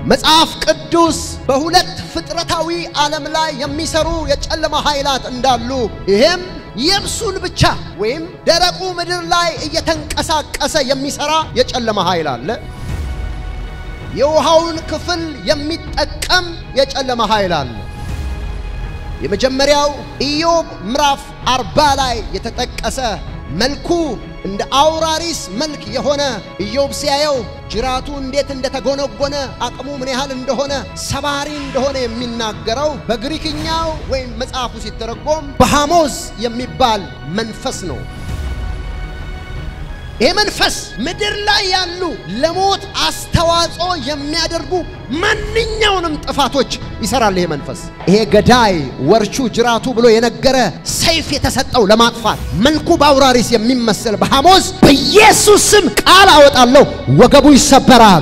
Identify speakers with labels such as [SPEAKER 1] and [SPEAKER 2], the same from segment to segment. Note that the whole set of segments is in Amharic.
[SPEAKER 1] መጽሐፍ ቅዱስ በሁለት ፍጥረታዊ ዓለም ላይ የሚሰሩ የጨለማ ኃይላት እንዳሉ ይሄም የብሱን ብቻ ወይም ደረቁ ምድር ላይ እየተንቀሳቀሰ የሚሰራ የጨለማ ኃይል አለ። የውሃውን ክፍል የሚጠቀም የጨለማ ኃይል አለ። የመጀመሪያው ኢዮብ ምዕራፍ አርባ ላይ የተጠቀሰ መልኩ እንደ አውራሪስ መልክ የሆነ ኢዮብ ሲያየው ጅራቱ እንዴት እንደተጎነጎነ አቅሙ ምን ያህል እንደሆነ ሰባሪ እንደሆነ የሚናገረው በግሪክኛው ወይም መጽሐፉ ሲተረጎም በሃሞዝ የሚባል መንፈስ ነው። ይህ መንፈስ ምድር ላይ ያሉ ለሞት አስተዋጽኦ የሚያደርጉ ማንኛውንም ጥፋቶች ይሰራል። ይሄ መንፈስ ይሄ ገዳይ ወርቹ ጅራቱ ብሎ የነገረ ሰይፍ የተሰጠው ለማጥፋት መልኩ በአውራሪስ የሚመስል በሐሞዝ በኢየሱስ ስም ቃል አወጣለሁ፣ ወገቡ ይሰበራል።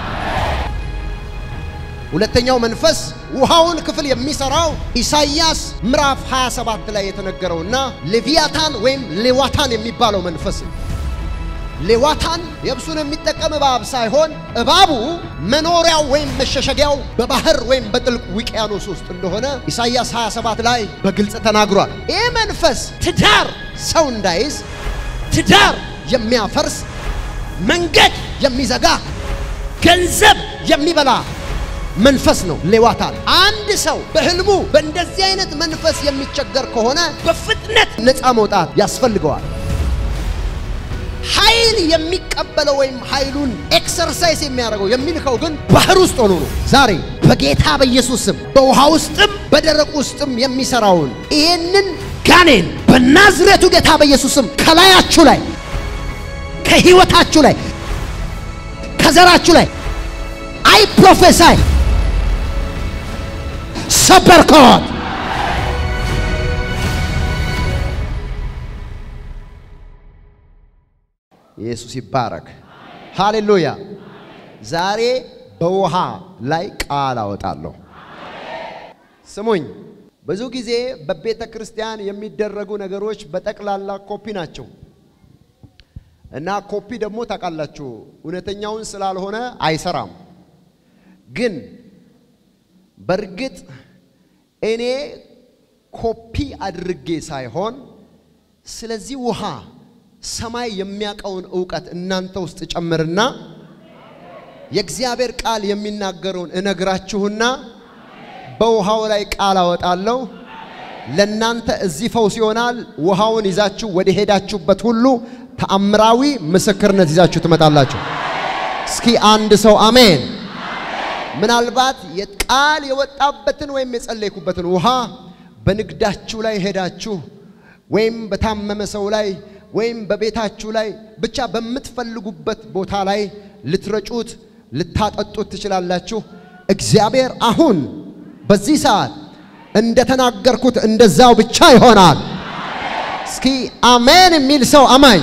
[SPEAKER 1] ሁለተኛው መንፈስ ውሃውን ክፍል የሚሰራው ኢሳይያስ ምዕራፍ 27 ላይ የተነገረውና ሌቪያታን ወይም ሌዋታን የሚባለው መንፈስ ነው። ሌዋታን የብሱን የሚጠቀም እባብ ሳይሆን እባቡ መኖሪያው ወይም መሸሸጊያው በባህር ወይም በጥልቅ ውቅያኖስ ውስጥ እንደሆነ ኢሳይያስ 27 ላይ በግልጽ ተናግሯል። ይህ መንፈስ ትዳር ሰው እንዳይዝ ትዳር የሚያፈርስ መንገድ የሚዘጋ ገንዘብ የሚበላ መንፈስ ነው ሌዋታን። አንድ ሰው በህልሙ በእንደዚህ አይነት መንፈስ የሚቸገር ከሆነ በፍጥነት ነፃ መውጣት ያስፈልገዋል። ኃይል የሚቀበለው ወይም ኃይሉን ኤክሰርሳይዝ የሚያደርገው የሚልከው ግን ባህር ውስጥ ሆኖ ነው። ዛሬ በጌታ በኢየሱስ ስም በውሃ ውስጥም በደረቅ ውስጥም የሚሰራውን ይህንን ጋኔን በናዝሬቱ ጌታ በኢየሱስ ስም ከላያችሁ ላይ ከህይወታችሁ ላይ ከዘራችሁ ላይ አይ ፕሮፌሳይ ሰበርከዋል። ኢየሱስ ይባረክ። ሃሌሉያ። ዛሬ በውሃ ላይ ቃል አወጣለሁ። ስሙኝ። ብዙ ጊዜ በቤተ ክርስቲያን የሚደረጉ ነገሮች በጠቅላላ ኮፒ ናቸው እና ኮፒ ደግሞ ታውቃላችሁ እውነተኛውን ስላልሆነ አይሰራም። ግን በእርግጥ እኔ ኮፒ አድርጌ ሳይሆን ስለዚህ ውሃ ሰማይ የሚያውቀውን እውቀት እናንተ ውስጥ ጨምርና የእግዚአብሔር ቃል የሚናገረውን እነግራችሁና በውሃው ላይ ቃል አወጣለሁ። ለእናንተ እዚህ ፈውስ ይሆናል። ውሃውን ይዛችሁ ወደ ሄዳችሁበት ሁሉ ተአምራዊ ምስክርነት ይዛችሁ ትመጣላችሁ። እስኪ አንድ ሰው አሜን። ምናልባት የቃል የወጣበትን ወይም የጸለይኩበትን ውሃ በንግዳችሁ ላይ ሄዳችሁ ወይም በታመመ ሰው ላይ ወይም በቤታችሁ ላይ ብቻ በምትፈልጉበት ቦታ ላይ ልትረጩት ልታጠጡት ትችላላችሁ። እግዚአብሔር አሁን በዚህ ሰዓት እንደተናገርኩት እንደዛው ብቻ ይሆናል። እስኪ አሜን የሚል ሰው አማኝ።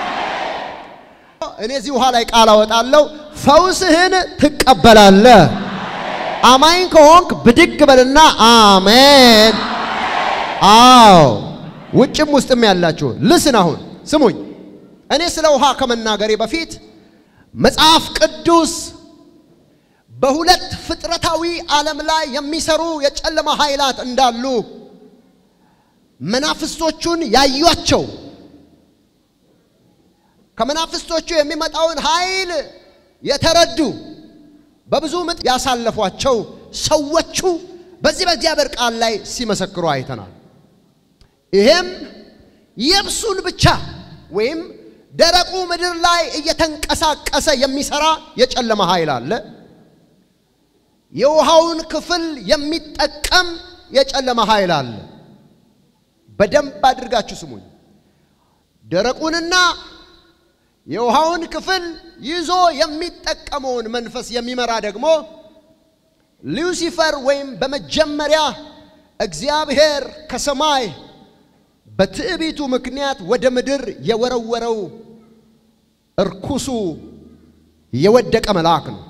[SPEAKER 1] እኔ እዚህ ውሃ ላይ ቃል አወጣለሁ፣ ፈውስህን ትቀበላለህ። አማኝ ከሆንክ ብድግ በልና አሜን። አዎ ውጭም ውስጥም ያላችሁ ልስን አሁን ስሙኝ። እኔ ስለ ውሃ ከመናገሬ በፊት መጽሐፍ ቅዱስ በሁለት ፍጥረታዊ ዓለም ላይ የሚሰሩ የጨለማ ኃይላት እንዳሉ መናፍስቶቹን ያዩአቸው ከመናፍስቶቹ የሚመጣውን ኃይል የተረዱ በብዙ ምጥ ያሳለፏቸው ሰዎቹ በዚህ በእግዚአብሔር ቃል ላይ ሲመሰክሩ አይተናል። ይሄም የብሱን ብቻ ወይም ደረቁ ምድር ላይ እየተንቀሳቀሰ የሚሰራ የጨለማ ኃይል አለ። የውሃውን ክፍል የሚጠቀም የጨለማ ኃይል አለ። በደንብ አድርጋችሁ ስሙኝ። ደረቁንና የውሃውን ክፍል ይዞ የሚጠቀመውን መንፈስ የሚመራ ደግሞ ሉሲፈር ወይም በመጀመሪያ እግዚአብሔር ከሰማይ በትዕቢቱ ምክንያት ወደ ምድር የወረወረው እርኩሱ የወደቀ መልአክ ነው።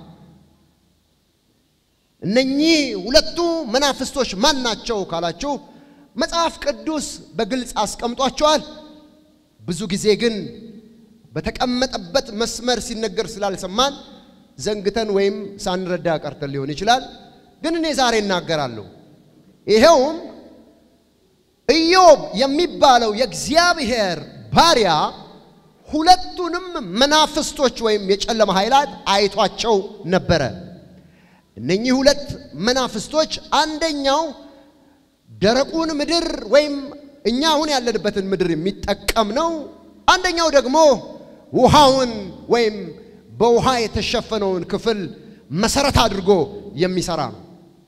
[SPEAKER 1] እነኚህ ሁለቱ መናፍስቶች ማን ናቸው ካላችሁ መጽሐፍ ቅዱስ በግልጽ አስቀምጧቸዋል። ብዙ ጊዜ ግን በተቀመጠበት መስመር ሲነገር ስላልሰማን ዘንግተን ወይም ሳንረዳ ቀርተን ሊሆን ይችላል። ግን እኔ ዛሬ እናገራለሁ። ይኸውም ኢዮብ የሚባለው የእግዚአብሔር ባሪያ ሁለቱንም መናፍስቶች ወይም የጨለማ ኃይላት አይቷቸው ነበረ። እነኚህ ሁለት መናፍስቶች አንደኛው ደረቁን ምድር ወይም እኛ አሁን ያለንበትን ምድር የሚጠቀም ነው። አንደኛው ደግሞ ውሃውን ወይም በውሃ የተሸፈነውን ክፍል መሰረት አድርጎ የሚሰራ ነው።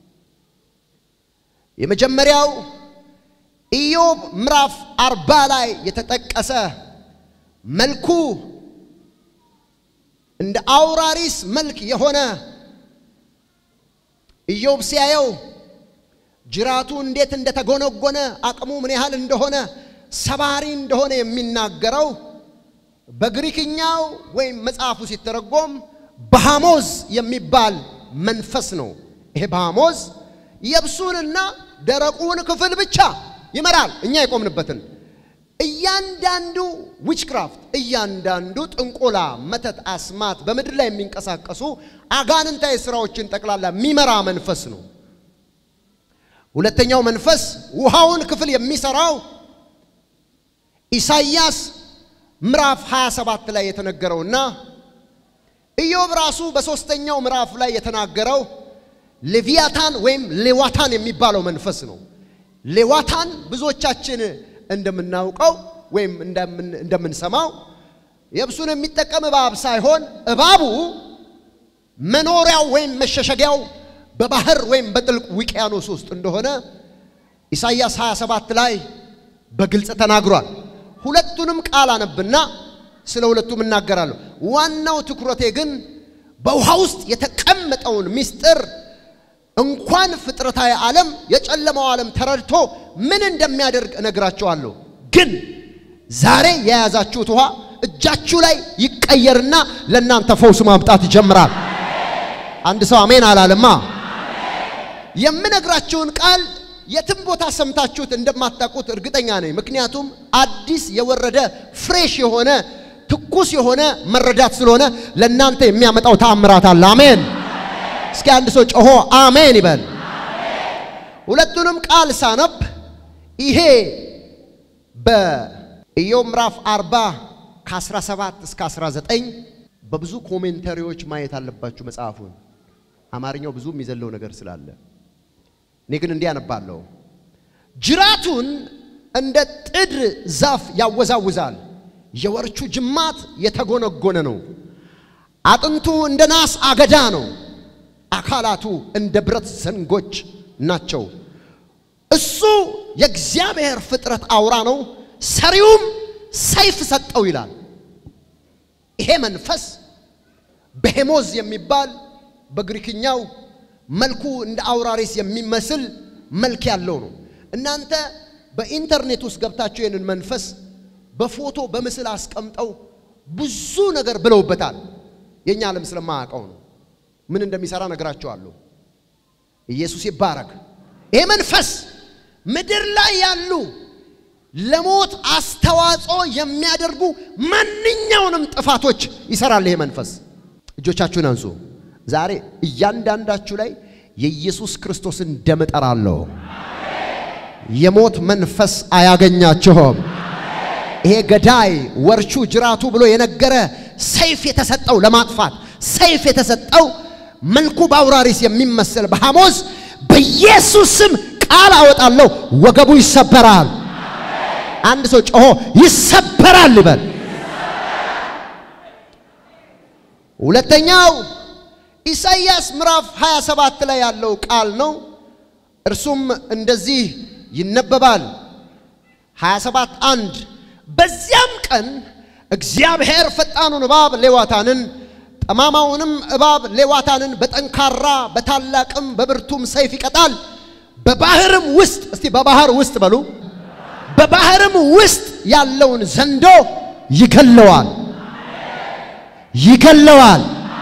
[SPEAKER 1] የመጀመሪያው ኢዮብ ምዕራፍ አርባ ላይ የተጠቀሰ መልኩ እንደ አውራሪስ መልክ የሆነ ኢዮብ ሲያየው ጅራቱ እንዴት እንደተጎነጎነ አቅሙ ምን ያህል እንደሆነ ሰባሪ እንደሆነ የሚናገረው በግሪክኛው ወይም መጽሐፉ ሲተረጎም በሃሞዝ የሚባል መንፈስ ነው። ይሄ በሃሞዝ የብሱንና ደረቁን ክፍል ብቻ ይመራል። እኛ የቆምንበትን እያንዳንዱ ዊችክራፍት፣ እያንዳንዱ ጥንቆላ፣ መተት፣ አስማት በምድር ላይ የሚንቀሳቀሱ አጋንንታዊ ስራዎችን ጠቅላላ የሚመራ መንፈስ ነው። ሁለተኛው መንፈስ ውሃውን ክፍል የሚሰራው ኢሳይያስ ምዕራፍ 27 ላይ የተነገረውና ኢዮብ ራሱ በሦስተኛው ምዕራፍ ላይ የተናገረው ሌቪያታን ወይም ሌዋታን የሚባለው መንፈስ ነው። ሌዋታን ብዙዎቻችን እንደምናውቀው ወይም እንደምንሰማው የብሱን የሚጠቀም እባብ ሳይሆን እባቡ መኖሪያው ወይም መሸሸጊያው በባህር ወይም በጥልቅ ውቅያኖስ ውስጥ እንደሆነ ኢሳይያስ 27 ላይ በግልጽ ተናግሯል። ሁለቱንም ቃል አነብና ስለ ሁለቱም እናገራለሁ። ዋናው ትኩረቴ ግን በውሃ ውስጥ የተቀመጠውን ምስጢር እንኳን ፍጥረታዊ ዓለም የጨለማው ዓለም ተረድቶ ምን እንደሚያደርግ እነግራቸዋለሁ። ግን ዛሬ የያዛችሁት ውሃ እጃችሁ ላይ ይቀየርና ለእናንተ ፈውስ ማምጣት ይጀምራል። አንድ ሰው አሜን አላለማ? የምነግራችሁን ቃል የትም ቦታ ሰምታችሁት እንደማታውቁት እርግጠኛ ነኝ። ምክንያቱም አዲስ የወረደ ፍሬሽ የሆነ ትኩስ የሆነ መረዳት ስለሆነ ለእናንተ የሚያመጣው ተአምራት አለ። አሜን። እስኪ አንድ ሰው ጮሆ አሜን ይበል። ሁለቱንም ቃል ሳነብ ይሄ በኢዮብ ምዕራፍ 40 ከ17 እስከ 19 በብዙ ኮሜንተሪዎች ማየት አለባችሁ መጽሐፉን። አማርኛው ብዙ የሚዘለው ነገር ስላለ እኔ ግን እንዲህ አነባለሁ። ጅራቱን እንደ ጥድ ዛፍ ያወዛውዛል፣ የወርቹ ጅማት የተጎነጎነ ነው። አጥንቱ እንደ ናስ አገዳ ነው፣ አካላቱ እንደ ብረት ዘንጎች ናቸው። እሱ የእግዚአብሔር ፍጥረት አውራ ነው፣ ሰሪውም ሰይፍ ሰጠው ይላል። ይሄ መንፈስ በሄሞዝ የሚባል በግሪክኛው መልኩ እንደ አውራሪስ የሚመስል መልክ ያለው ነው። እናንተ በኢንተርኔት ውስጥ ገብታችሁ ይህንን መንፈስ በፎቶ በምስል አስቀምጠው ብዙ ነገር ብለውበታል። የእኛ ዓለም ስለማያውቀው ነው። ምን እንደሚሰራ ነግራቸዋለሁ። ኢየሱስ ይባረክ። ይሄ መንፈስ ምድር ላይ ያሉ ለሞት አስተዋጽኦ የሚያደርጉ ማንኛውንም ጥፋቶች ይሰራል። ይሄ መንፈስ እጆቻችሁን አንሱ። ዛሬ እያንዳንዳችሁ ላይ የኢየሱስ ክርስቶስን ደም እጠራለሁ። የሞት መንፈስ አያገኛችሁም። ይሄ ገዳይ ወርቹ ጅራቱ ብሎ የነገረ ሰይፍ የተሰጠው ለማጥፋት ሰይፍ የተሰጠው መልኩ በአውራሪስ የሚመስል በሐሞዝ በኢየሱስ ስም ቃል አወጣለሁ፣ ወገቡ ይሰበራል። አንድ ሰው ጮሆ ይሰበራል ይበል። ሁለተኛው ኢሳይያስ ምዕራፍ 27 ላይ ያለው ቃል ነው። እርሱም እንደዚህ ይነበባል። 27 አንድ በዚያም ቀን እግዚአብሔር ፈጣኑን እባብ ሌዋታንን ጠማማውንም እባብ ሌዋታንን በጠንካራ በታላቅም በብርቱም ሰይፍ ይቀጣል። በባህርም ውስጥ እስቲ በባህር ውስጥ በሉ በባህርም ውስጥ ያለውን ዘንዶ ይገለዋል ይገለዋል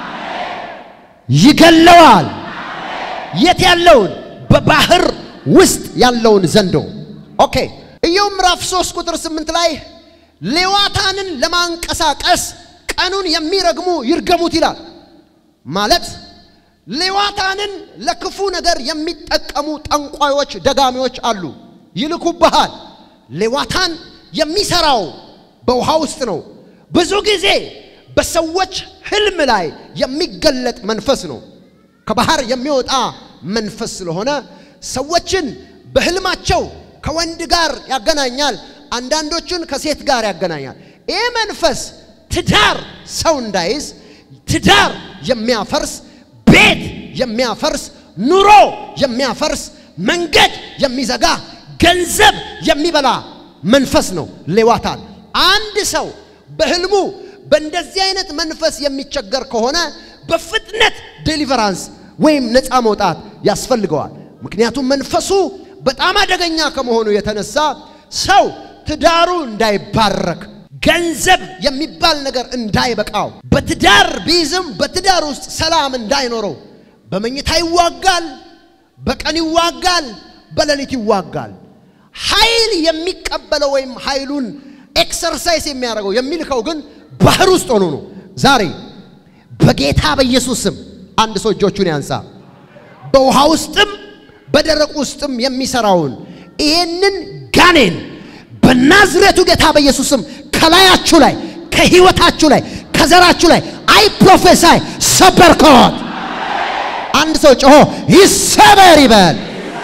[SPEAKER 1] ይገለዋል። የት ያለውን? በባህር ውስጥ ያለውን ዘንዶ። ኦኬ ኢዮብ ምዕራፍ 3 ቁጥር 8 ላይ ሌዋታንን ለማንቀሳቀስ ቀኑን የሚረግሙ ይርገሙት ይላል። ማለት ሌዋታንን ለክፉ ነገር የሚጠቀሙ ጠንቋዮች፣ ደጋሚዎች አሉ። ይልኩብሃል። ሌዋታን የሚሰራው በውሃ ውስጥ ነው። ብዙ ጊዜ በሰዎች ህልም ላይ የሚገለጥ መንፈስ ነው። ከባህር የሚወጣ መንፈስ ስለሆነ ሰዎችን በህልማቸው ከወንድ ጋር ያገናኛል። አንዳንዶቹን ከሴት ጋር ያገናኛል። ይህ መንፈስ ትዳር ሰው እንዳይዝ ትዳር የሚያፈርስ ቤት የሚያፈርስ ኑሮ የሚያፈርስ መንገድ የሚዘጋ ገንዘብ የሚበላ መንፈስ ነው ሌዋታን። አንድ ሰው በህልሙ በእንደዚህ አይነት መንፈስ የሚቸገር ከሆነ በፍጥነት ዴሊቨራንስ ወይም ነፃ መውጣት ያስፈልገዋል። ምክንያቱም መንፈሱ በጣም አደገኛ ከመሆኑ የተነሳ ሰው ትዳሩ እንዳይባረክ ገንዘብ የሚባል ነገር እንዳይበቃው በትዳር ቢይዝም በትዳር ውስጥ ሰላም እንዳይኖረው በመኝታ ይዋጋል፣ በቀን ይዋጋል፣ በሌሊት ይዋጋል። ኃይል የሚቀበለው ወይም ኃይሉን ኤክሰርሳይዝ የሚያደርገው የሚልከው ግን ባህር ውስጥ ሆኖ ነው። ዛሬ በጌታ በኢየሱስ ስም አንድ ሰው እጆቹን ያንሳ። በውሃ ውስጥም በደረቅ ውስጥም የሚሰራውን ይህንን ጋኔን በናዝሬቱ ጌታ በኢየሱስ ስም ከላያችሁ ላይ ከህይወታችሁ ላይ ከዘራችሁ ላይ አይ ፕሮፌሳይ ሰበርከዎት። አንድ ሰው ጮሆ ይሰበር ይበል።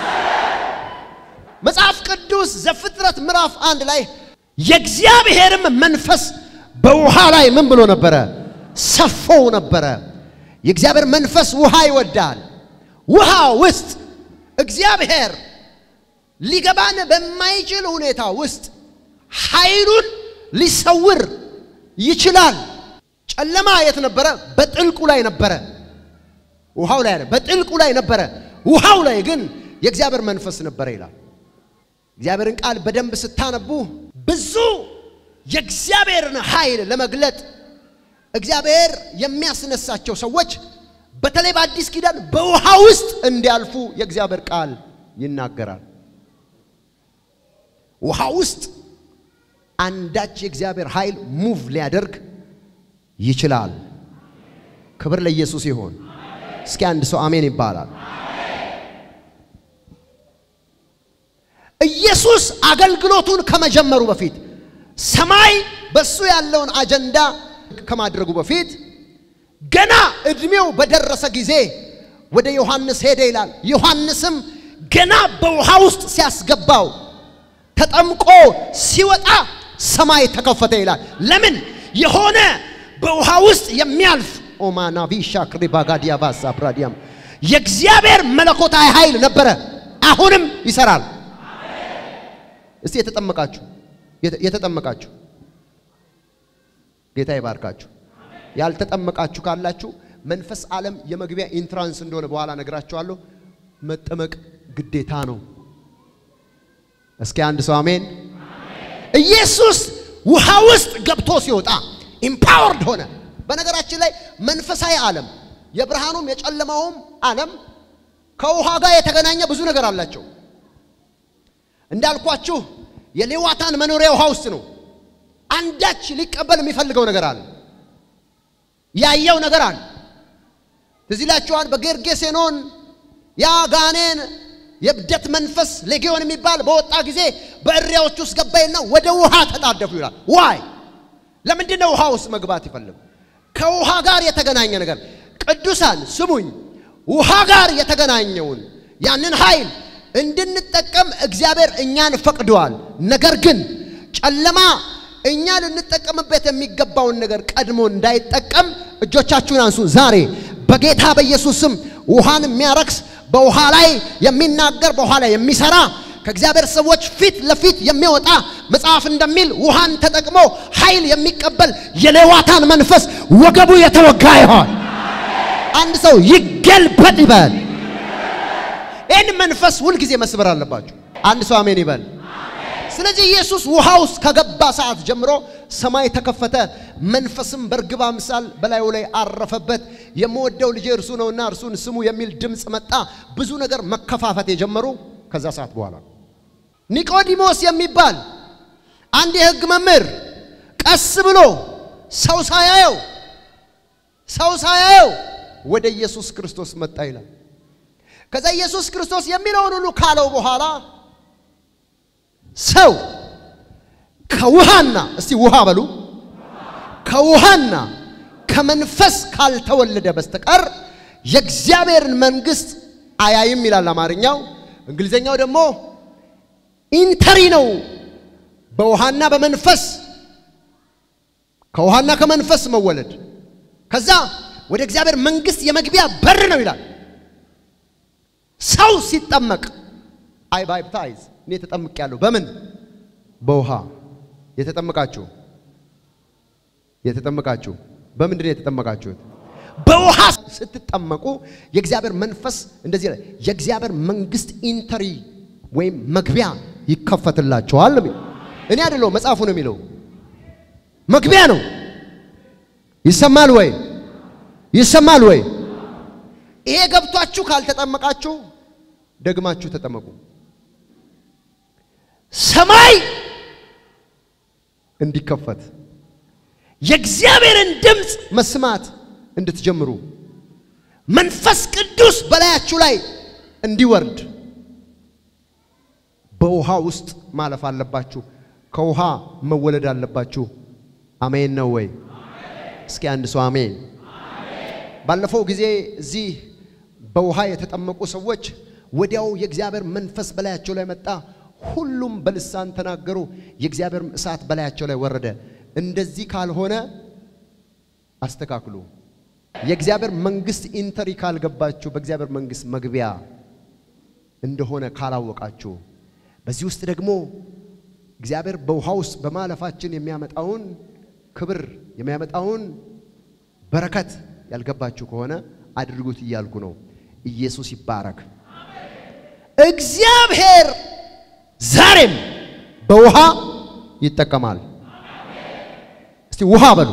[SPEAKER 1] መጽሐፍ ቅዱስ ዘፍጥረት ምዕራፍ አንድ ላይ የእግዚአብሔርም መንፈስ በውሃ ላይ ምን ብሎ ነበረ? ሰፎው ነበረ። የእግዚአብሔር መንፈስ ውሃ ይወዳል። ውሃ ውስጥ እግዚአብሔር ሊገባን በማይችል ሁኔታ ውስጥ ኃይሉን ሊሰውር ይችላል። ጨለማ የት ነበረ? በጥልቁ ላይ ነበረ። ውሃው ላይ በጥልቁ ላይ ነበረ። ውሃው ላይ ግን የእግዚአብሔር መንፈስ ነበረ ይላል። እግዚአብሔርን ቃል በደንብ ስታነቡ ብዙ የእግዚአብሔርን ኃይል ለመግለጥ እግዚአብሔር የሚያስነሳቸው ሰዎች በተለይ በአዲስ ኪዳን በውሃ ውስጥ እንዲያልፉ የእግዚአብሔር ቃል ይናገራል። ውሃ ውስጥ አንዳች የእግዚአብሔር ኃይል ሙቭ ሊያደርግ ይችላል። ክብር ለኢየሱስ ይሆን። እስኪ አንድ ሰው አሜን ይባላል። ኢየሱስ አገልግሎቱን ከመጀመሩ በፊት ሰማይ በሱ ያለውን አጀንዳ ከማድረጉ በፊት ገና እድሜው በደረሰ ጊዜ ወደ ዮሐንስ ሄደ ይላል። ዮሐንስም ገና በውሃ ውስጥ ሲያስገባው ተጠምቆ ሲወጣ ሰማይ ተከፈተ ይላል። ለምን? የሆነ በውሃ ውስጥ የሚያልፍ ኦማናቪሻ ክሪባጋዲያ ባሳ ብራዲያም የእግዚአብሔር መለኮታዊ ኃይል ነበረ፣ አሁንም ይሰራል። እስቲ የተጠመቃችሁ የተጠመቃችሁ ጌታ ይባርካችሁ። ያልተጠመቃችሁ ካላችሁ መንፈስ ዓለም የመግቢያ ኢንትራንስ እንደሆነ በኋላ ነግራችኋለሁ። መጠመቅ ግዴታ ነው። እስኪ አንድ ሰው አሜን። ኢየሱስ ውሃ ውስጥ ገብቶ ሲወጣ ኢምፓወርድ ሆነ። በነገራችን ላይ መንፈሳዊ ዓለም የብርሃኑም የጨለማውም ዓለም ከውሃ ጋር የተገናኘ ብዙ ነገር አላቸው። እንዳልኳችሁ የሌዋታን መኖሪያ ውሃ ውስጥ ነው። አንዳች ሊቀበል የሚፈልገው ነገር አለ። ያየው ነገር አለ። ትዝ ይላችኋል በጌርጌሴኖን ያ ጋኔን የእብደት መንፈስ ሌጊዮን የሚባል በወጣ ጊዜ በእሪያዎች ውስጥ ገባይና ወደ ውሃ ተጣደፉ ይላል። ዋይ ለምንድን ነው ውሃ ውስጥ መግባት ይፈልግ? ከውሃ ጋር የተገናኘ ነገር ቅዱሳን ስሙኝ፣ ውሃ ጋር የተገናኘውን ያንን ኃይል እንድንጠቀም እግዚአብሔር እኛን ፈቅደዋል። ነገር ግን ጨለማ እኛ ልንጠቀምበት የሚገባውን ነገር ቀድሞ እንዳይጠቀም እጆቻችሁን አንሱ። ዛሬ በጌታ በኢየሱስ ስም ውሃን የሚያረክስ በውሃ ላይ የሚናገር በውሃ ላይ የሚሰራ ከእግዚአብሔር ሰዎች ፊት ለፊት የሚወጣ መጽሐፍ እንደሚል ውሃን ተጠቅሞ ኃይል የሚቀበል የሌዋታን መንፈስ ወገቡ የተወጋ ይሆን። አንድ ሰው ይገልበጥ ይበል። ይህን መንፈስ ሁልጊዜ መስበር አለባችሁ። አንድ ሰው አሜን ይበል። ስለዚህ ኢየሱስ ውሃ ውስጥ ከገባ ሰዓት ጀምሮ ሰማይ ተከፈተ፣ መንፈስም በርግብ አምሳል በላዩ ላይ አረፈበት። የምወደው ልጄ እርሱ ነውና እርሱን ስሙ የሚል ድምፅ መጣ። ብዙ ነገር መከፋፈት የጀመሩ ከዛ ሰዓት በኋላ ኒቆዲሞስ የሚባል አንድ የሕግ መምህር ቀስ ብሎ ሰው ሳያየው ሰው ሳያየው ወደ ኢየሱስ ክርስቶስ መጣ ይላል። ከዛ ኢየሱስ ክርስቶስ የሚለውን ሁሉ ካለው በኋላ ሰው ከውሃና እስቲ ውሃ በሉ ከውሃና ከመንፈስ ካልተወለደ በስተቀር የእግዚአብሔርን መንግሥት አያይም ይላል አማርኛው። እንግሊዘኛው ደግሞ ኢንተሪ ነው። በውሃና በመንፈስ ከውሃና ከመንፈስ መወለድ ከዛ ወደ እግዚአብሔር መንግሥት የመግቢያ በር ነው ይላል። ሰው ሲጠመቅ አይ ባፕታይዝ እኔ ተጠምቅ ያለሁ በምን በውሃ የተጠመቃችሁ የተጠመቃችሁ በምንድን ነው የተጠመቃችሁት? በውሃ ስትጠመቁ የእግዚአብሔር መንፈስ እንደዚህ ላይ የእግዚአብሔር መንግሥት ኢንተሪ ወይም መግቢያ ይከፈትላቸዋል። እኔ አይደለሁም መጽሐፉ ነው የሚለው መግቢያ ነው። ይሰማል ወይ? ይሰማል ወይ? ይሄ ገብቷችሁ ካልተጠመቃችሁ ደግማችሁ ተጠመቁ። ሰማይ እንዲከፈት የእግዚአብሔርን ድምፅ መስማት እንድትጀምሩ መንፈስ ቅዱስ በላያችሁ ላይ እንዲወርድ በውሃ ውስጥ ማለፍ አለባችሁ። ከውሃ መወለድ አለባችሁ። አሜን ነው ወይ? እስኪ አንድ ሰው አሜን። ባለፈው ጊዜ እዚህ በውሃ የተጠመቁ ሰዎች ወዲያው የእግዚአብሔር መንፈስ በላያቸው ላይ መጣ። ሁሉም በልሳን ተናገሩ። የእግዚአብሔር እሳት በላያቸው ላይ ወረደ። እንደዚህ ካልሆነ አስተካክሉ። የእግዚአብሔር መንግስት ኢንተሪ ካልገባችሁ በእግዚአብሔር መንግስት መግቢያ እንደሆነ ካላወቃችሁ በዚህ ውስጥ ደግሞ እግዚአብሔር በውሃ ውስጥ በማለፋችን የሚያመጣውን ክብር የሚያመጣውን በረከት ያልገባችሁ ከሆነ አድርጉት እያልኩ ነው። ኢየሱስ ይባረክ። እግዚአብሔር ዛሬም በውሃ ይጠቀማል። እስቲ ውሃ በሉ።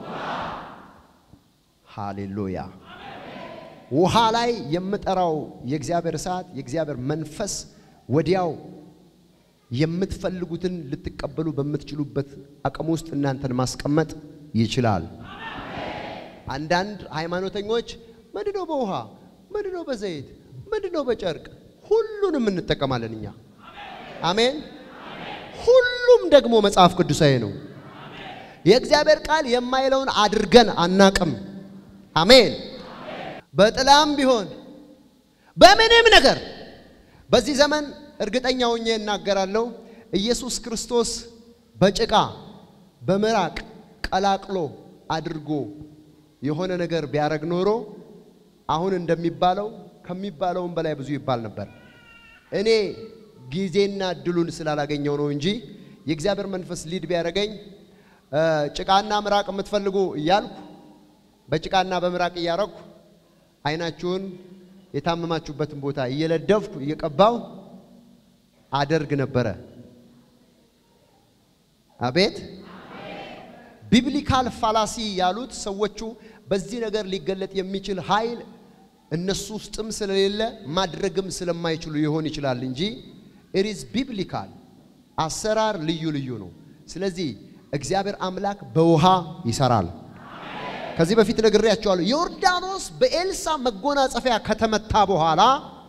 [SPEAKER 1] ሃሌሉያ። ውሃ ላይ የምጠራው የእግዚአብሔር እሳት የእግዚአብሔር መንፈስ ወዲያው የምትፈልጉትን ልትቀበሉ በምትችሉበት አቅም ውስጥ እናንተን ማስቀመጥ ይችላል። አንዳንድ ሃይማኖተኞች ምንድነው በውሃ ምንድነው በዘይት ምንድነው በጨርቅ ሁሉንም እንጠቀማለን እኛ። አሜን። ሁሉም ደግሞ መጽሐፍ ቅዱሳዊ ነው። የእግዚአብሔር ቃል የማይለውን አድርገን አናቅም። አሜን። በጥላም ቢሆን በምንም ነገር በዚህ ዘመን እርግጠኛ ሆኜ እናገራለሁ። ኢየሱስ ክርስቶስ በጭቃ በምራቅ ቀላቅሎ አድርጎ የሆነ ነገር ቢያደርግ ኖሮ አሁን እንደሚባለው ከሚባለውም በላይ ብዙ ይባል ነበር። እኔ ጊዜና እድሉን ስላላገኘው ነው እንጂ የእግዚአብሔር መንፈስ ሊድ ቢያደርገኝ ጭቃና ምራቅ የምትፈልጉ እያልኩ በጭቃና በምራቅ እያረኩ አይናችሁን የታመማችሁበትን ቦታ እየለደፍኩ እየቀባው አደርግ ነበረ። አቤት ቢብሊካል ፋላሲ ያሉት ሰዎቹ በዚህ ነገር ሊገለጥ የሚችል ኃይል እነሱ ውስጥም ስለሌለ ማድረግም ስለማይችሉ ይሆን ይችላል እንጂ ኢዝ ቢብሊካል አሰራር ልዩ ልዩ ነው። ስለዚህ እግዚአብሔር አምላክ በውሃ ይሰራል። ከዚህ በፊት ነግሬያቸዋለሁ። ዮርዳኖስ በኤልሳ መጎናጸፊያ ከተመታ በኋላ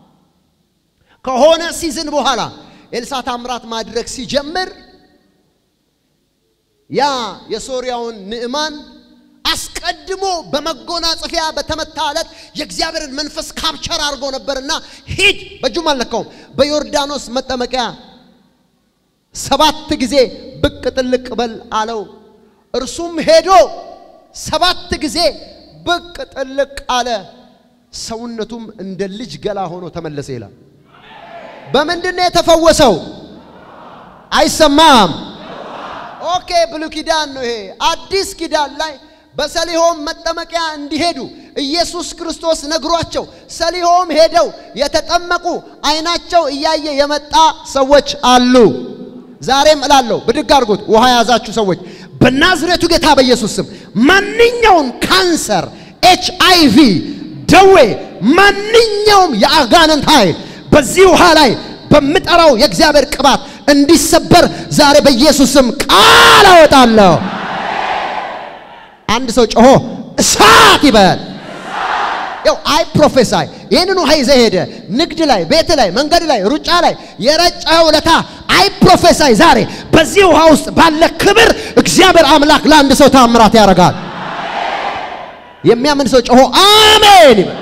[SPEAKER 1] ከሆነ ሲዝን በኋላ ኤልሳ ታምራት ማድረግ ሲጀምር ያ የሶርያውን ንዕማን አስቀድሞ በመጎናጸፊያ በተመታ ዕለት የእግዚአብሔርን መንፈስ ካፕቸር አድርጎ ነበርና ሂድ፣ በእጁም አልነካውም፣ በዮርዳኖስ መጠመቂያ ሰባት ጊዜ ብቅ ጥልቅ በል አለው። እርሱም ሄዶ ሰባት ጊዜ ብቅ ጥልቅ አለ። ሰውነቱም እንደ ልጅ ገላ ሆኖ ተመለሰ ይላል። በምንድን ነው የተፈወሰው? አይሰማም። ኦኬ፣ ብሉይ ኪዳን ነው ይሄ። አዲስ ኪዳን ላይ በሰሊሆም መጠመቂያ እንዲሄዱ ኢየሱስ ክርስቶስ ነግሯቸው ሰሊሆም ሄደው የተጠመቁ አይናቸው እያየ የመጣ ሰዎች አሉ። ዛሬም እላለሁ ብድግ አድርጎት ውሃ የያዛችሁ ሰዎች በናዝሬቱ ጌታ በኢየሱስ ስም ማንኛውም ካንሰር፣ ኤች አይ ቪ ደዌ፣ ማንኛውም የአጋንንት ኃይል በዚህ ውሃ ላይ በምጠራው የእግዚአብሔር ቅባት እንዲሰበር ዛሬ በኢየሱስ ስም ቃል አወጣለሁ። አንድ ሰው ጮሆ እሳት ይበል። ያው አይ ፕሮፌሳይ ይህንን ውሃ ይዘህ ሄደ ንግድ ላይ ቤት ላይ መንገድ ላይ ሩጫ ላይ የረጨኸው ለታ አይ ፕሮፌሳይ ዛሬ በዚህ ውሃ ውስጥ ባለ ክብር እግዚአብሔር አምላክ ለአንድ ሰው ታምራት ያደርጋል። የሚያምን ሰው ጮሆ አሜን ይበል።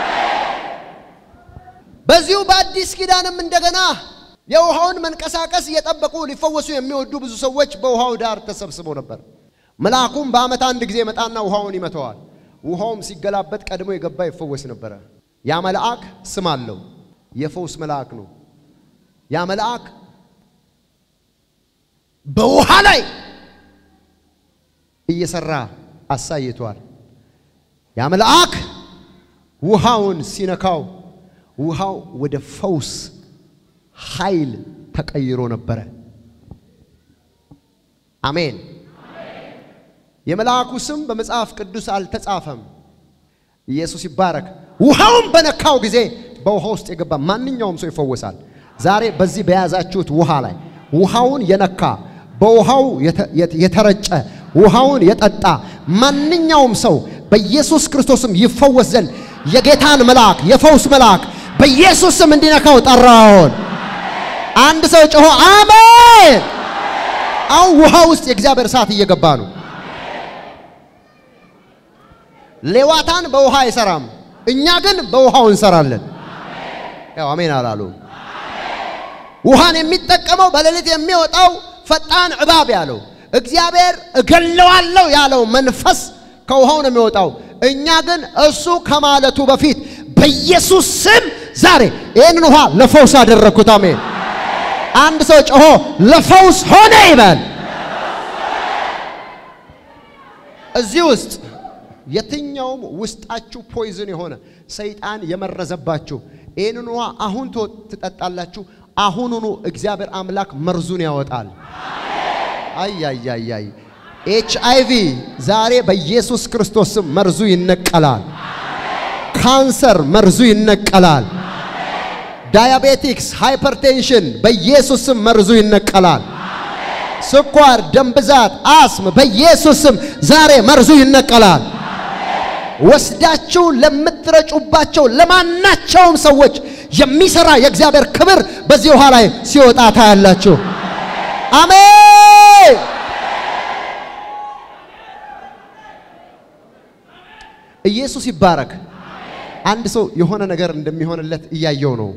[SPEAKER 1] በዚሁ በአዲስ ኪዳንም እንደገና የውሃውን መንቀሳቀስ እየጠበቁ ሊፈወሱ የሚወዱ ብዙ ሰዎች በውሃው ዳር ተሰብስበው ነበር። መልአኩም በዓመት አንድ ጊዜ መጣና ውሃውን ይመተዋል። ውሃውም ሲገላበጥ ቀድሞ የገባ ይፈወስ ነበረ። ያ መልአክ ስም አለው፣ የፈውስ መልአክ ነው። ያ መልአክ በውሃ ላይ እየሰራ አሳይቷል። ያ መልአክ ውሃውን ሲነካው ውሃው ወደ ፈውስ ኃይል ተቀይሮ ነበረ። አሜን። የመልአኩ ስም በመጽሐፍ ቅዱስ አልተጻፈም። ኢየሱስ ይባረክ። ውሃውን በነካው ጊዜ በውሃ ውስጥ የገባ ማንኛውም ሰው ይፈወሳል። ዛሬ በዚህ በያዛችሁት ውሃ ላይ ውሃውን የነካ በውሃው የተረጨ ውሃውን የጠጣ ማንኛውም ሰው በኢየሱስ ክርስቶስም ይፈወስ ዘንድ የጌታን መልአክ የፈውስ መልአክ በኢየሱስ ስም እንዲነካው ጠራውን። አንድ ሰው ጮሆ አሜን። አሁን ውሃ ውስጥ የእግዚአብሔር እሳት እየገባ ነው። ሌዋታን በውሃ አይሰራም፣ እኛ ግን በውሃው እንሰራለን። ያው አሜን አላሉ። ውሃን የሚጠቀመው በሌሊት የሚወጣው ፈጣን እባብ ያለው እግዚአብሔር እገለዋለሁ ያለው መንፈስ ከውሃው ነው የሚወጣው። እኛ ግን እሱ ከማለቱ በፊት በኢየሱስ ስም ዛሬ ይህንን ውሃ ለፈውስ አደረግኩት። አሜን። አንድ ሰው ጮሆ ለፈውስ ሆነ ይበል። እዚህ ውስጥ የትኛውም ውስጣችሁ ፖይዝን የሆነ ሰይጣን የመረዘባችሁ ይህንን ውሃ አሁን ትጠጣላችሁ። አሁኑኑ እግዚአብሔር አምላክ መርዙን ያወጣል። አያያያይ ኤች አይ ቪ ዛሬ በኢየሱስ ክርስቶስ ስም መርዙ ይነቀላል። ካንሰር መርዙ ይነቀላል። ዳያቤቲክስ፣ ሃይፐርቴንሽን በኢየሱስ ስም መርዙ ይነቀላል። ስኳር፣ ደም ብዛት፣ አስም በኢየሱስ ስም ዛሬ መርዙ ይነቀላል። ወስዳችሁ ለምትረጩባቸው ለማናቸውም ሰዎች የሚሰራ የእግዚአብሔር ክብር በዚህ ውሃ ላይ ሲወጣ ታያላችሁ። አሜን። ኢየሱስ ይባረክ። አንድ ሰው የሆነ ነገር እንደሚሆንለት እያየው ነው።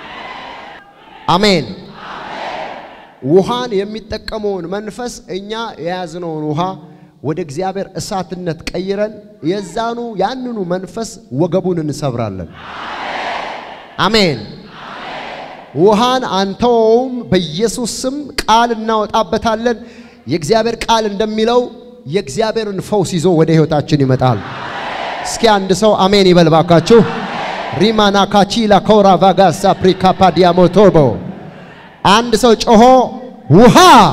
[SPEAKER 1] አሜን። ውሃን የሚጠቀመውን መንፈስ እኛ የያዝነውን ውሃ ወደ እግዚአብሔር እሳትነት ቀይረን የዛኑ ያንኑ መንፈስ ወገቡን እንሰብራለን። አሜን። ውሃን አንተውም፣ በኢየሱስ ስም ቃል እናወጣበታለን። የእግዚአብሔር ቃል እንደሚለው የእግዚአብሔርን ፈውስ ይዞ ወደ ሕይወታችን ይመጣል። እስኪ አንድ ሰው አሜን ይበል ባካችሁ። ሪማና ካቺላ ኮራ ቫጋሳ ፕሪካፓ ዲያሞቶቦ አንድ ሰው ጮሆ ውሃ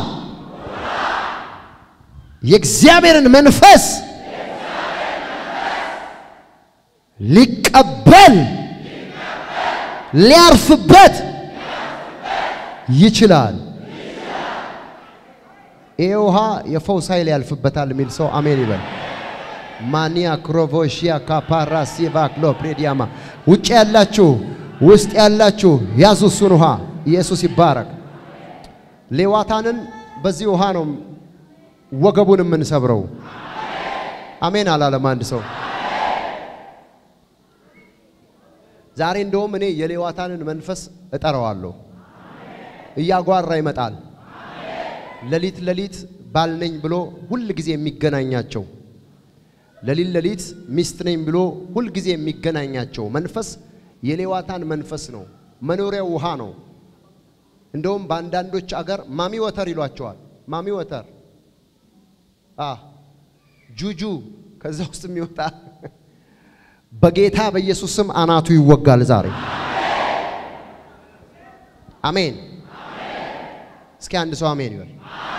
[SPEAKER 1] የእግዚአብሔርን መንፈስ ሊቀበል ሊያርፍበት ይችላል። ይህ ውሃ የፈውስ ኃይል ያልፍበታል የሚል ሰው አሜን ይበል። ማኒያ ክሮቮሺያ ካፓራ ሲቫክሎ ፕሬዲያማ ውጭ ያላችሁ ውስጥ ያላችሁ ያዙ እሱን ውሃ። ኢየሱስ ይባረክ። ሌዋታንን በዚህ ውሃ ነው ወገቡን የምንሰብረው። አሜን አላለም አንድ ሰው። ዛሬ እንደውም እኔ የሌዋታንን መንፈስ እጠራዋለሁ። እያጓራ ይመጣል። ሌሊት ሌሊት ባልነኝ ብሎ ሁል ጊዜ የሚገናኛቸው ሌሊት ሌሊት ሚስት ነኝ ብሎ ሁል ጊዜ የሚገናኛቸው መንፈስ የሌዋታን መንፈስ ነው። መኖሪያው ውሃ ነው። እንደውም በአንዳንዶች አገር ማሚ ወተር ይሏቸዋል። ማሚ ወተር አ ጁጁ ከዛ ውስጥ የሚወጣ በጌታ በኢየሱስ ስም አናቱ ይወጋል ዛሬ። አሜን። እስኪ አንድ ሰው አሜን ይበል።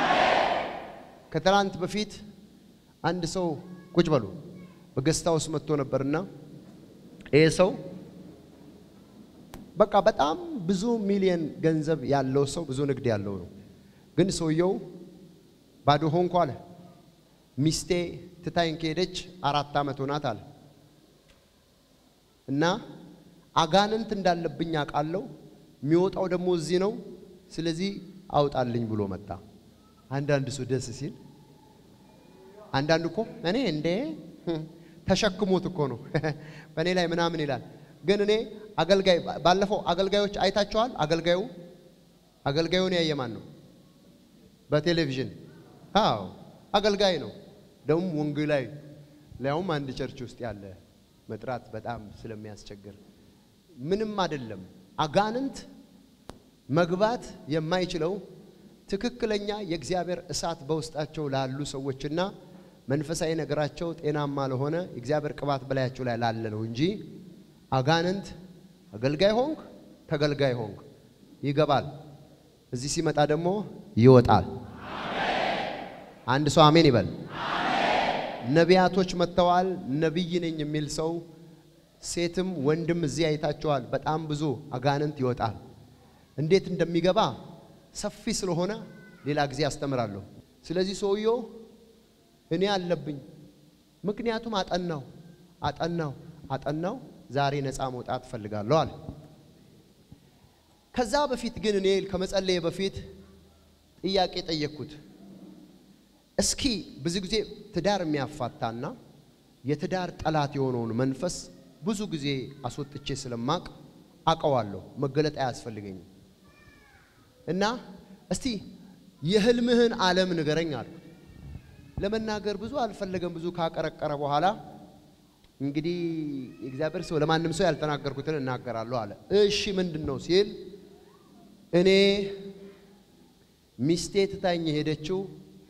[SPEAKER 1] ከትላንት በፊት አንድ ሰው ቁጭ በሉ በገስታ ውስጥ መጥቶ ነበርና ይሄ ሰው በቃ በጣም ብዙ ሚሊየን ገንዘብ ያለው ሰው ብዙ ንግድ ያለው ነው። ግን ሰውየው ባዶ ሆንኩ አለ። ሚስቴ ትታይን ከሄደች አራት ዓመት ሆናት አለ። እና አጋንንት እንዳለብኝ አውቃለሁ። የሚወጣው ደግሞ እዚህ ነው። ስለዚህ አውጣልኝ ብሎ መጣ። አንዳንድ ሰው ደስ ሲል፣ አንዳንድ እኮ እኔ እንዴ ተሸክሞት እኮ ነው በእኔ ላይ ምናምን ይላል። ግን እኔ አገልጋይ ባለፈው አገልጋዮች አይታችኋል። አገልጋዩ አገልጋዩን ያየ ማን ነው? በቴሌቪዥን አዎ፣ አገልጋይ ነው። ደግሞ ወንጌላዊ ሊያውም አንድ ቸርች ውስጥ ያለ መጥራት በጣም ስለሚያስቸግር ምንም አይደለም። አጋንንት መግባት የማይችለው ትክክለኛ የእግዚአብሔር እሳት በውስጣቸው ላሉ ሰዎችና መንፈሳዊ ነገራቸው ጤናማ ለሆነ የእግዚአብሔር ቅባት በላያቸው ላይ ላለ ነው እንጂ አጋንንት አገልጋይ ሆንክ ተገልጋይ ሆንክ ይገባል። እዚህ ሲመጣ ደግሞ ይወጣል። አንድ ሰው አሜን ይበል። ነቢያቶች መጥተዋል። ነቢይ ነኝ የሚል ሰው ሴትም ወንድም እዚህ አይታቸዋል። በጣም ብዙ አጋንንት ይወጣል። እንዴት እንደሚገባ ሰፊ ስለሆነ ሌላ ጊዜ አስተምራለሁ። ስለዚህ ሰውየው እኔ አለብኝ፣ ምክንያቱም አጠናው አጠናው አጠናው ዛሬ ነፃ መውጣት እፈልጋለሁ አለ። ከዛ በፊት ግን እኔ ከመጸለየ በፊት ጥያቄ ጠየቅኩት። እስኪ ብዙ ጊዜ ትዳር የሚያፋታና የትዳር ጠላት የሆነውን መንፈስ ብዙ ጊዜ አስወጥቼ ስለማቅ አቀዋለሁ። መገለጥ አያስፈልገኝም። እና እስቲ የህልምህን ዓለም ንገረኝ አልኩት። ለመናገር ብዙ አልፈለገም። ብዙ ካቀረቀረ በኋላ እንግዲህ የእግዚአብሔር ሰው ለማንም ሰው ያልተናገርኩትን እናገራለሁ አለ። እሺ ምንድን ነው ሲል እኔ ሚስቴ ትታኝ የሄደችው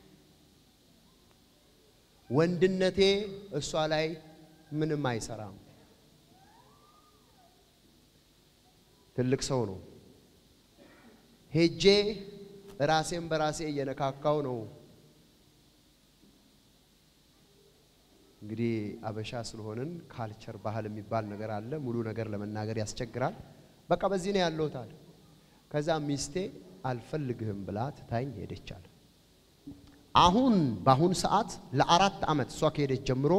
[SPEAKER 1] ወንድነቴ እሷ ላይ ምንም አይሰራም። ትልቅ ሰው ነው። ሄጄ ራሴን በራሴ እየነካካው ነው። እንግዲህ አበሻ ስለሆንን ካልቸር ባህል የሚባል ነገር አለ። ሙሉ ነገር ለመናገር ያስቸግራል። በቃ በዚህ ነው ያለሁት አለ። ከዛ ሚስቴ አልፈልግህም ብላ ትታኝ ሄደቻል። አሁን በአሁን ሰዓት ለአራት ዓመት እሷ ከሄደች ጀምሮ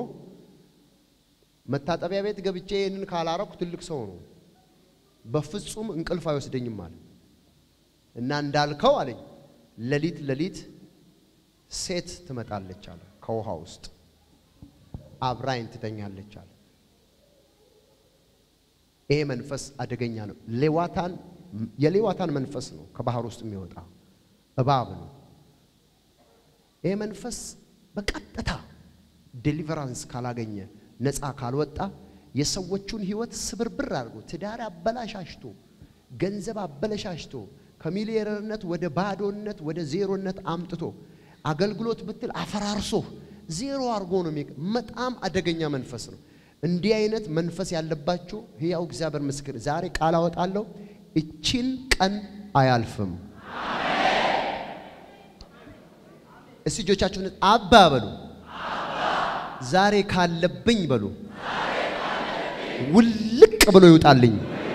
[SPEAKER 1] መታጠቢያ ቤት ገብቼ ይህንን ካላረኩ ትልቅ ሰው ነው፣ በፍጹም እንቅልፍ አይወስደኝም አለ እና እንዳልከው አለኝ ሌሊት ሌሊት ሴት ትመጣለች አለ ከውሃ ውስጥ አብራኝ ትተኛለች አለ። ይሄ መንፈስ አደገኛ ነው። ሌዋታን የሌዋታን መንፈስ ነው ከባህር ውስጥ የሚወጣ እባብ ነው። ይሄ መንፈስ በቀጥታ ዴሊቨራንስ ካላገኘ ነፃ ካልወጣ የሰዎቹን ሕይወት ስብርብር አድርጎ ትዳር አበላሻሽቶ ገንዘብ አበለሻሽቶ ከሚሊየነርነት ወደ ባዶነት ወደ ዜሮነት አምጥቶ አገልግሎት ብትል አፈራርሶ ዜሮ አድርጎ ነው። በጣም አደገኛ መንፈስ ነው። እንዲህ አይነት መንፈስ ያለባችሁ ሕያው እግዚአብሔር ምስክር ዛሬ ቃል አወጣለሁ። እቺን ቀን አያልፍም። እስቲ እጆቻችሁን አባ በሉ። ዛሬ ካለብኝ በሉ ውልቅ ብሎ ይውጣልኝ።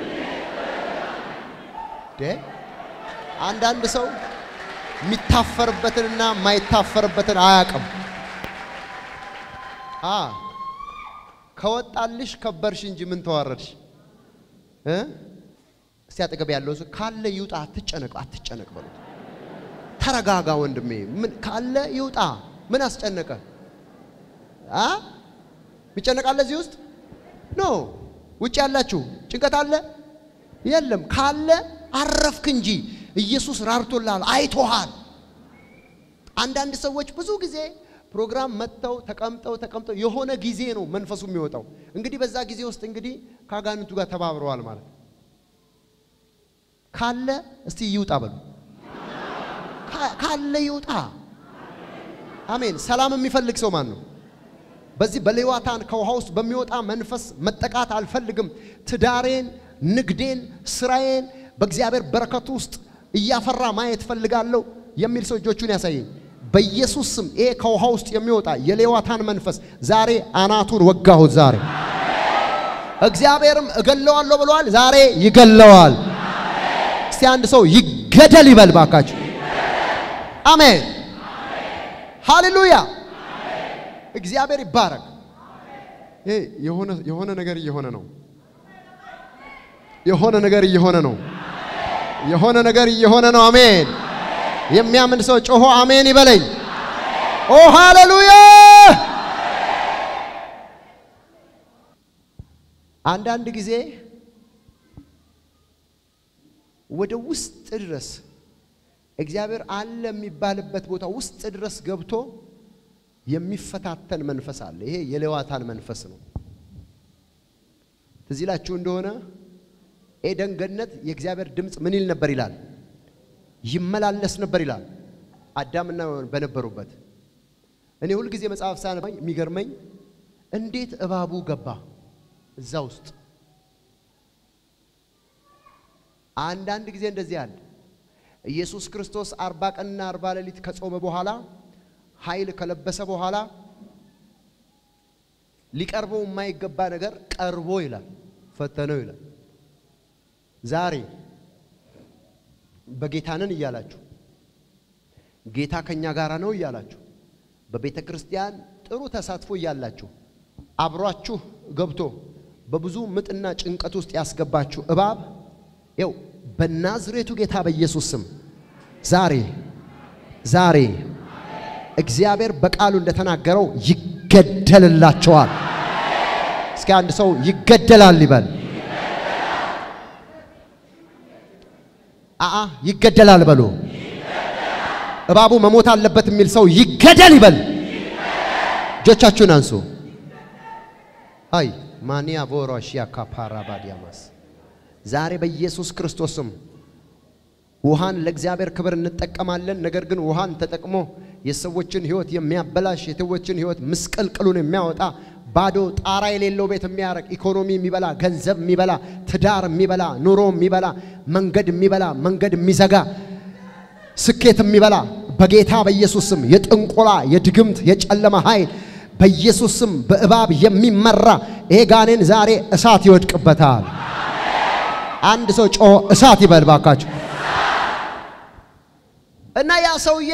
[SPEAKER 1] አንዳንድ ሰው የሚታፈርበትንና የማይታፈርበትን አያውቅም። አ ከወጣልሽ ከበርሽ እንጂ ምን ተዋረድሽ? እ እስቲ አጠገብ ያለው ሰው ካለ ይውጣ፣ አትጨነቅ፣ አትጨነቅ በሉት። ተረጋጋ ወንድሜ፣ ምን ካለ ይውጣ። ምን አስጨነቀ? አ የሚጨነቃለ እዚህ ውስጥ ኖ ውጭ ያላችሁ ጭንቀት አለ የለም? ካለ አረፍክ እንጂ ኢየሱስ ራርቶልሃል፣ አይቶሃል። አንዳንድ ሰዎች ብዙ ጊዜ ፕሮግራም መጥተው ተቀምጠው ተቀምጠው የሆነ ጊዜ ነው መንፈሱ የሚወጣው። እንግዲህ በዛ ጊዜ ውስጥ እንግዲህ ከአጋንንቱ ጋር ተባብረዋል ማለት ካለ እስቲ ይውጣ በሉ። ካለ ይውጣ። አሜን። ሰላም የሚፈልግ ሰው ማን ነው? በዚህ በሌዋታን ከውሃ ውስጥ በሚወጣ መንፈስ መጠቃት አልፈልግም። ትዳሬን፣ ንግዴን፣ ስራዬን በእግዚአብሔር በረከቱ ውስጥ እያፈራ ማየት ፈልጋለሁ የሚል ሰው እጆቹን ያሳየኝ። በኢየሱስ ስም ይሄ ከውሃ ውስጥ የሚወጣ የሌዋታን መንፈስ ዛሬ አናቱን ወጋሁት። ዛሬ እግዚአብሔርም እገለዋለሁ ብለዋል። ዛሬ ይገለዋል። እስቲ አንድ ሰው ይገደል ይበል ባካችሁ። አሜን፣ ሃሌሉያ። እግዚአብሔር ይባረክ። ይሄ የሆነ የሆነ ነገር እየሆነ ነው። የሆነ ነገር እየሆነ ነው። የሆነ ነገር እየሆነ ነው። አሜን። የሚያምን ሰው ጮሆ አሜን ይበለኝ። ኦ ሃሌሉያ! አንዳንድ ጊዜ ወደ ውስጥ ድረስ እግዚአብሔር አለ የሚባልበት ቦታ ውስጥ ድረስ ገብቶ የሚፈታተን መንፈስ አለ። ይሄ የሌዋታን መንፈስ ነው። ትዝ ይላችሁ እንደሆነ ኤደን ገነት የእግዚአብሔር ድምፅ ምን ይል ነበር ይላል? ይመላለስ ነበር ይላል። አዳምና በነበሩበት እኔ ሁልጊዜ መጽሐፍ ሳነባኝ የሚገርመኝ እንዴት እባቡ ገባ እዛ ውስጥ። አንዳንድ ጊዜ እንደዚህ አለ። ኢየሱስ ክርስቶስ አርባ ቀንና አርባ ሌሊት ከጾመ በኋላ ኃይል ከለበሰ በኋላ ሊቀርበው የማይገባ ነገር ቀርቦ ይላል፣ ፈተነው ይላል። ዛሬ በጌታንን እያላችሁ ጌታ ከኛ ጋር ነው እያላችሁ በቤተ ክርስቲያን ጥሩ ተሳትፎ እያላችሁ አብሯችሁ ገብቶ በብዙ ምጥና ጭንቀት ውስጥ ያስገባችሁ እባብ ይው በናዝሬቱ ጌታ በኢየሱስ ስም ዛሬ ዛሬ እግዚአብሔር በቃሉ እንደተናገረው ይገደልላቸዋል። እስኪ አንድ ሰው ይገደላል ይበል። አአ ይገደላል በሉ። እባቡ መሞት አለበት የሚል ሰው ይገደል ይበል። እጆቻችሁን አንሱ። አይ ማንያ ቦሮሺያ ካፓራ ባዲያማስ ዛሬ በኢየሱስ ክርስቶስ ስም ውሃን ለእግዚአብሔር ክብር እንጠቀማለን። ነገር ግን ውሃን ተጠቅሞ የሰዎችን ሕይወት የሚያበላሽ የሰዎችን ሕይወት ምስቅልቅሉን የሚያወጣ ባዶ ጣራ የሌለው ቤት የሚያረግ ኢኮኖሚ የሚበላ ገንዘብ የሚበላ ትዳር የሚበላ ኑሮ የሚበላ መንገድ የሚበላ መንገድ የሚዘጋ ስኬት የሚበላ በጌታ በኢየሱስ ስም የጥንቆላ የድግምት የጨለማ ኃይል በኢየሱስ ስም በእባብ የሚመራ ይሄ ጋኔን ዛሬ እሳት ይወድቅበታል። አንድ ሰው ጮሆ እሳት ይበል ባካችሁ። እና ያ ሰውዬ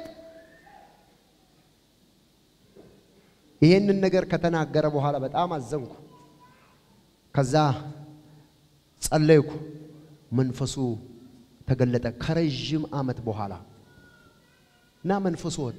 [SPEAKER 1] ይሄንን ነገር ከተናገረ በኋላ በጣም አዘንኩ። ከዛ ጸለይኩ፣ መንፈሱ ተገለጠ ከረዥም ዓመት በኋላ እና መንፈሱ ወጣ።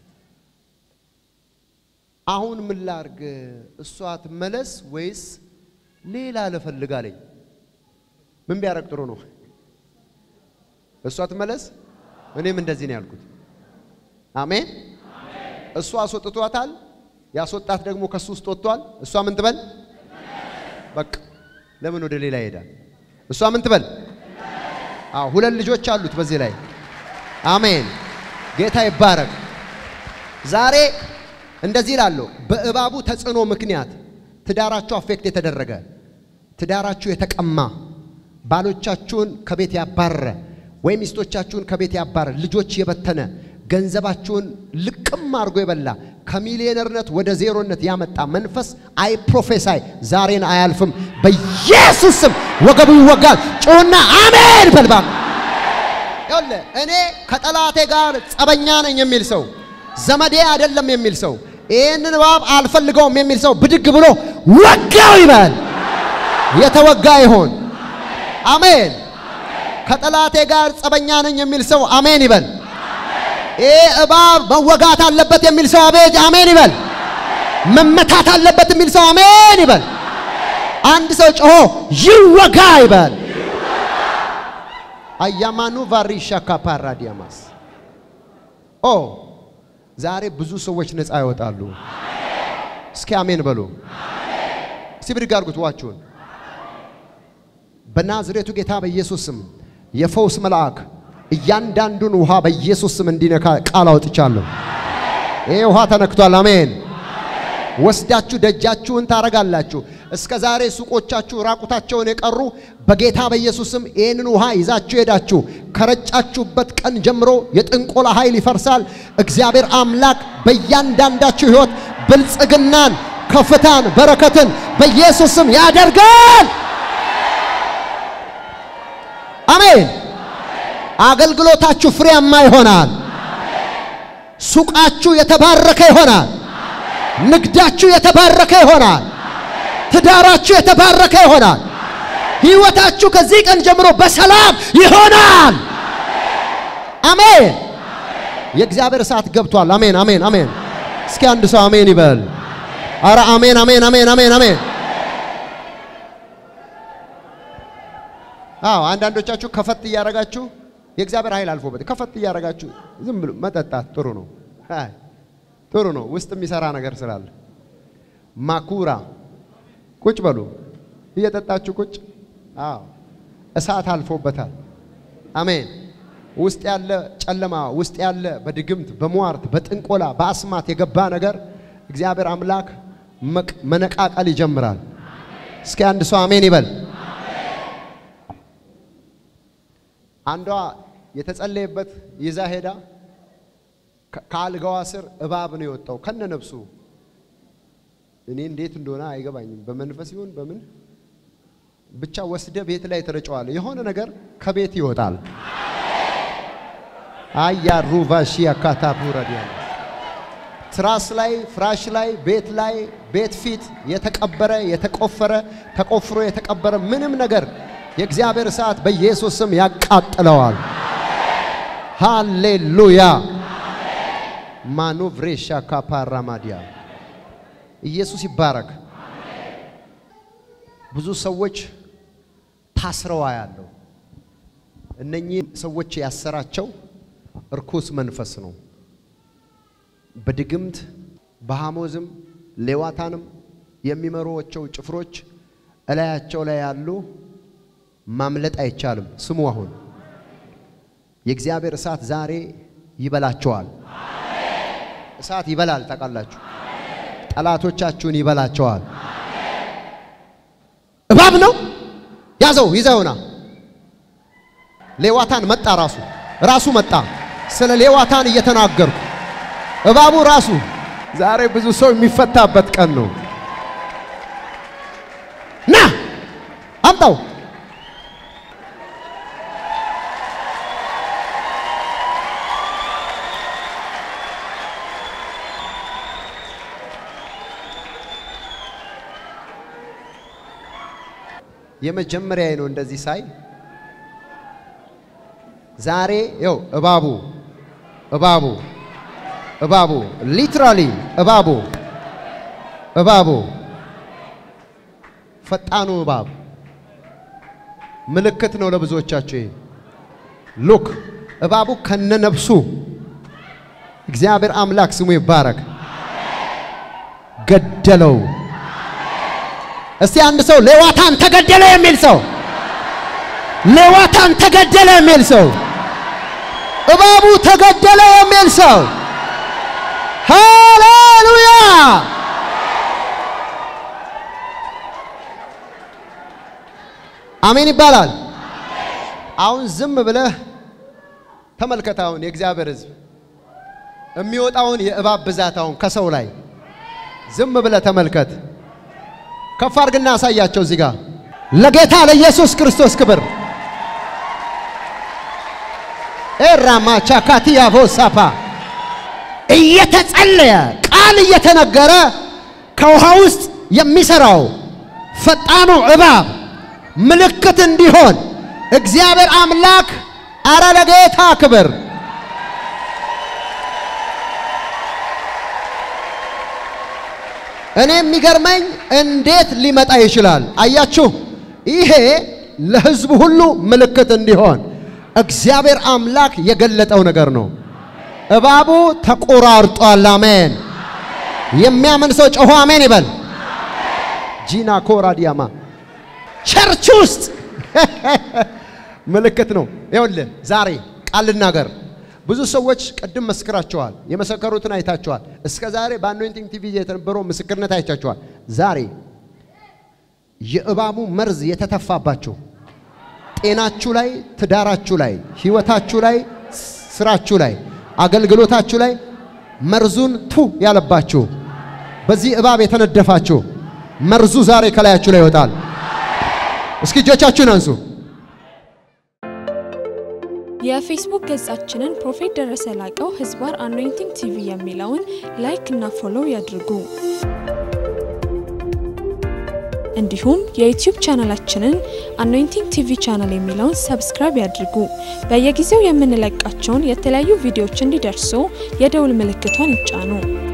[SPEAKER 1] አሁን ምን ላርግ? እሷ ትመለስ ወይስ ሌላ ልፈልግ አለኝ። ምን ቢያረግ ጥሩ ነው? እሷ ትመለስ። እኔም እንደዚህ ነው ያልኩት። አሜን። እሷ አስወጥቷታል። ያስወጣት ደግሞ ከሱ ውስጥ ወጥቷል። እሷ ምን ትበል? በቃ ለምን ወደ ሌላ ይሄዳል? እሷ ምን ትበል? አዎ ሁለት ልጆች አሉት በዚህ ላይ አሜን። ጌታ ይባረክ። ዛሬ እንደዚህ እላለሁ፣ በእባቡ ተጽዕኖ ምክንያት ትዳራችሁ አፌክት የተደረገ ትዳራችሁ የተቀማ ባሎቻችሁን ከቤት ያባረረ ወይም ሚስቶቻችሁን ከቤት ያባረረ ልጆች የበተነ ገንዘባችሁን ልቅም አድርጎ የበላ ከሚሊዮነርነት ወደ ዜሮነት ያመጣ መንፈስ አይ ፕሮፌሳይ ዛሬን አያልፍም። በኢየሱስ ስም ወገቡ ይወጋል። ጮና አሜን በልባ ይኸውልህ እኔ ከጠላቴ ጋር ጸበኛ ነኝ የሚል ሰው ዘመዴ አይደለም የሚል ሰው ይህንን እባብ አልፈልገውም የሚል ሰው ብድግ ብሎ ወጋው ይበል። የተወጋ ይሆን። አሜን። ከጠላቴ ጋር ጸበኛ ነኝ የሚል ሰው አሜን ይበል። ይህ እባብ መወጋት አለበት የሚል ሰው አቤት አሜን ይበል። መመታት አለበት የሚል ሰው አሜን ይበል። አንድ ሰው ጮሆ ይወጋ ይበል። አያማኑ ቫሪሻ ካፓራዲያማስ ኦ ዛሬ ብዙ ሰዎች ነፃ ይወጣሉ። እስኪ አሜን በሉ። እስቲ ብድግ አድርጉት ዋችሁን። በናዝሬቱ ጌታ በኢየሱስ ስም የፈውስ መልአክ እያንዳንዱን ውሃ በኢየሱስ ስም እንዲነካ ቃል አውጥቻለሁ። ይሄ ውሃ ተነክቷል። አሜን። ወስዳችሁ ደጃችሁን ታረጋላችሁ። እስከ ዛሬ ሱቆቻችሁ ራቁታቸውን የቀሩ በጌታ በኢየሱስ ስም ይህንን ውሃ ይዛችሁ ሄዳችሁ ከረጫችሁበት ቀን ጀምሮ የጥንቆላ ኃይል ይፈርሳል። እግዚአብሔር አምላክ በእያንዳንዳችሁ ሕይወት ብልጽግናን፣ ከፍታን፣ በረከትን በኢየሱስ ስም ያደርጋል። አሜን። አገልግሎታችሁ ፍሬያማ ይሆናል። ሱቃችሁ የተባረከ ይሆናል። ንግዳችሁ የተባረከ ይሆናል። ትዳራችሁ የተባረከ ይሆናል። ህይወታችሁ ከዚህ ቀን ጀምሮ በሰላም ይሆናል። አሜን። የእግዚአብሔር እሳት ገብቷል። አሜን፣ አሜን፣ አሜን። እስኪ አንድ ሰው አሜን ይበል። አረ አሜን፣ አሜን፣ አሜን፣ አሜን፣ አሜን። አዎ አንዳንዶቻችሁ ከፈት እያረጋችሁ የእግዚአብሔር ኃይል አልፎበት ከፈት እያረጋችሁ ዝም ብሎ መጠጣት ጥሩ ነው። አይ ጥሩ ነው። ውስጥ የሚሰራ ነገር ስላለ ማኩራ ቁጭ በሉ እየጠጣችሁ ቁጭ። አዎ እሳት አልፎበታል። አሜን። ውስጥ ያለ ጨለማ ውስጥ ያለ በድግምት በሟርት በጥንቆላ በአስማት የገባ ነገር እግዚአብሔር አምላክ መነቃቀል ይጀምራል። እስኪ አንድ ሰው አሜን ይበል። አንዷ የተጸለየበት ይዛ ሄዳ ከአልጋዋ ስር እባብ ነው የወጣው ከነ ነፍሱ። እኔ እንዴት እንደሆነ አይገባኝም። በመንፈስ ይሁን በምን ብቻ ወስደ ቤት ላይ ተረጨዋል። የሆነ ነገር ከቤት ይወጣል። አያ ሩቫሺ አካታፑራዲያ ትራስ ላይ ፍራሽ ላይ ቤት ላይ ቤት ፊት የተቀበረ የተቆፈረ ተቆፍሮ የተቀበረ ምንም ነገር የእግዚአብሔር እሳት በኢየሱስ ስም ያቃጥለዋል። ሃሌሉያ ማኑቭሬሻ ካፓራማዲያ ኢየሱስ ይባረክ። ብዙ ሰዎች ታስረዋ ያለው እነኚህ ሰዎች ያሰራቸው እርኩስ መንፈስ ነው። በድግምት በሐሞዝም ሌዋታንም የሚመሩዋቸው ጭፍሮች እላያቸው ላይ ያሉ ማምለጥ አይቻልም። ስሙ አሁን የእግዚአብሔር እሳት ዛሬ ይበላቸዋል። እሳት ይበላል። ታውቃላችሁ፣ ጠላቶቻችሁን ይበላቸዋል። እባብ ነው ያዘው፣ ይዘውና ሌዋታን መጣ። ራሱ ራሱ መጣ። ስለ ሌዋታን እየተናገርኩ እባቡ ራሱ ዛሬ ብዙ ሰው የሚፈታበት ቀን ነው። ና አምጣው የመጀመሪያ ነው እንደዚህ ሳይ ዛሬ ይው እባቡ እባቡ እባቡ ሊትራሊ እባቡ እባቡ ፈጣኑ እባብ ምልክት ነው ለብዙዎቻችሁ። ይሄ ሉክ እባቡ ከነነፍሱ እግዚአብሔር አምላክ ስሙ ይባረክ ገደለው። እስቲ አንድ ሰው ሌዋታን ተገደለ የሚል ሰው ሌዋታን ተገደለ የሚል ሰው እባቡ ተገደለ የሚል ሰው ሃሌሉያ! አሜን ይባላል። አሁን ዝም ብለህ ተመልከት። አሁን የእግዚአብሔር ሕዝብ የሚወጣውን የእባብ ብዛት አሁን ከሰው ላይ ዝም ብለህ ተመልከት። ከፍ አድርግና አሳያቸው። እዚህ ጋር ለጌታ ለኢየሱስ ክርስቶስ ክብር ኤራማ ቻካቲያ ቮሳፓ እየተጸለየ ቃል እየተነገረ ከውሃ ውስጥ የሚሰራው ፈጣኑ እባብ ምልክት እንዲሆን እግዚአብሔር አምላክ አረ ለጌታ ክብር እኔ የሚገርመኝ እንዴት ሊመጣ ይችላል? አያችሁ፣ ይሄ ለሕዝቡ ሁሉ ምልክት እንዲሆን እግዚአብሔር አምላክ የገለጠው ነገር ነው። እባቡ ተቆራርጧል። አሜን። የሚያምን ሰው ጮሆ አሜን ይበል። ጂና ኮራዲያማ ቸርች ውስጥ ምልክት ነው። ይኸውልህ ዛሬ ቃል ልናገር። ብዙ ሰዎች ቅድም መስክራቸዋል፣ የመሰከሩትን አይታቸዋል። እስከ ዛሬ በአኖይንቲንግ ቲቪ የተነበረው ምስክርነት አይቻቸዋል። ዛሬ የእባቡ መርዝ የተተፋባችሁ ጤናችሁ ላይ፣ ትዳራችሁ ላይ፣ ህይወታችሁ ላይ፣ ስራችሁ ላይ፣ አገልግሎታችሁ ላይ መርዙን ቱ ያለባችሁ በዚህ እባብ የተነደፋችሁ መርዙ ዛሬ ከላያችሁ ላይ ይወጣል። እስኪ እጆቻችሁን አንሱ።
[SPEAKER 2] የፌስቡክ ገጻችንን ፕሮፌት ደረሰ ላቀው ህዝባር አኖይንቲንግ ቲቪ የሚለውን ላይክ እና ፎሎው ያድርጉ። እንዲሁም የዩቲዩብ ቻናላችንን አኖይንቲንግ ቲቪ ቻናል የሚለውን ሰብስክራይብ ያድርጉ። በየጊዜው የምንለቃቸውን የተለያዩ ቪዲዮዎች እንዲደርሱ የደውል ምልክቷን ይጫኑ።